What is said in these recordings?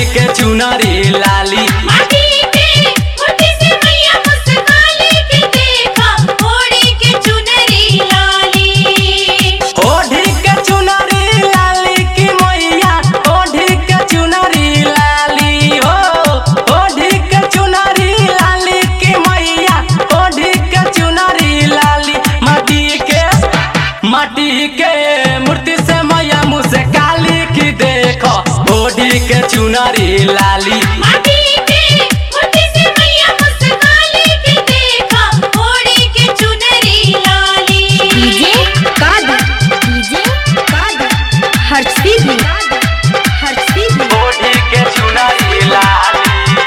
के चुनरी लाली माटी के मुट्ठी से मैया मुस्काले के देखा ओढ़ी के चुनरी लाली ओढ़ी के चुनरी लाली की मैया ओढ़ी के चुनरी लाली हो ओढ़ी के चुनरी लाली की मैया ओढ़ी के चुनरी लाली माटी के माटी के मूर्ति से मैया मुँह से काली की देखो ओढ़ी के चुनरी लाली माटी के मुट्ठी से मैया मुस्काले के देखा ओढ़ी के चुनरी लाली डीजे कादर डीजे कादर हर्षी भी हर्षी भी ओढ़ी के चुनरी लाली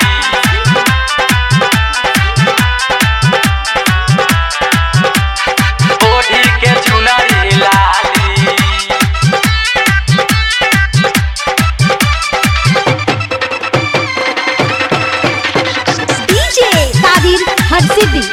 ओढ़ी के चुनरी लाली डीजे तादिर हर्षी भी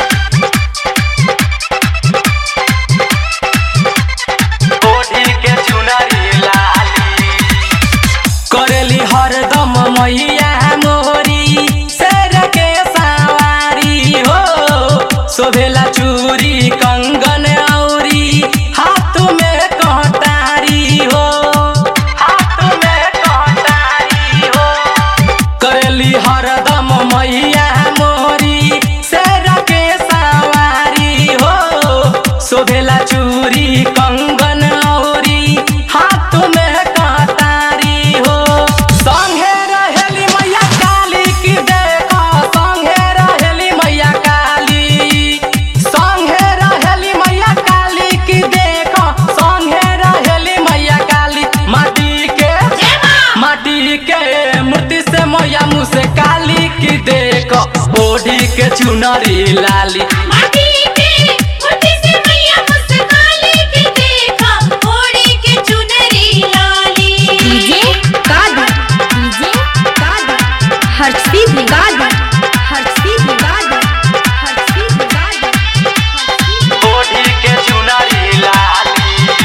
ओढ़ी के चुनरी लाली करेली हरदम मैया मोरी शेर के सवारी हो शोभेला चूरी कंगन औरी हाथ में कटारी हो हाथ में कटारी हो करेली हरदम मैया मोरी शेर के सवारी हो शोभेला चूरी कंगन औरी हाथ में कटारी हो संगे रहेली मैया काली की देखो संगे रहेली मैया काली संगे रहेली मैया काली की देखो संगे रहेली मैया काली माटी के माटी के मूर्ति से मैया मुँह से काली की देखो ओढ़ी के चुनरी लाली माटी के मुट्ठी से मैया मुस्काले के देखा ओढ़ी के चुनरी लाली डीजे कादर डीजे कादर हर्षी भी कादर हर्षी भी कादर हर्षी भी कादर ओढ़ी के चुनरी लाली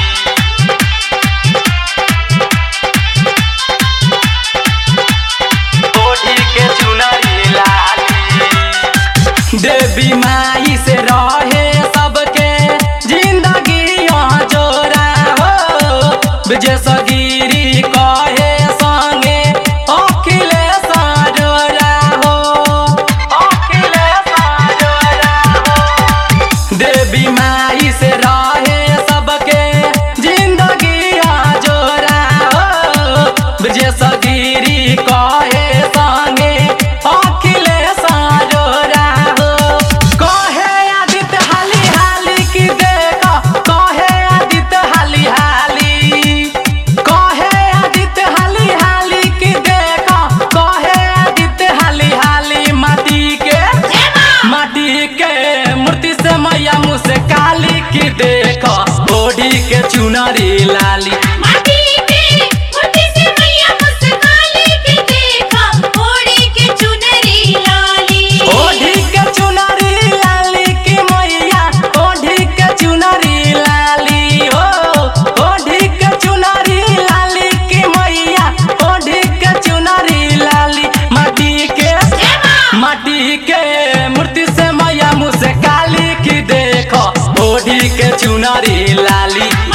ओढ़ी के चुनरी लाली देवी माई से रहे सबके जिंदगी यहाँ जोरा हो विजय सगिरी कहे संगे अखिलेश जोरा हो अखिलेश जोरा हो देवी माई से रहे सबके जिंदगी जोरा हो विजय सगिरी कहे संगे अखिलेश जोरा हो कहे आदित्य हाली हाली की देखो कहे आदित्य हाली हाली कहे आदित्य हाली हाली की देखो कहे आदित्य हाली हाली माटी के माटी के मूर्ति से मैया मुँह से काली की देखो ओढ़ी के चुनरी लाली माटी के मुट्ठी से मैया मुस्काले के देखा ओढ़ी के चुनरी लाली ओढ़ी के चुनरी लाली की मैया ओढ़ी के चुनरी लाली हो ओढ़ी के चुनरी लाली की मैया ओढ़ी के चुनरी लाली माटी के माटी के मूर्ति से मैया मुँह से काली की देखो ओढ़ी के चुनरी लाली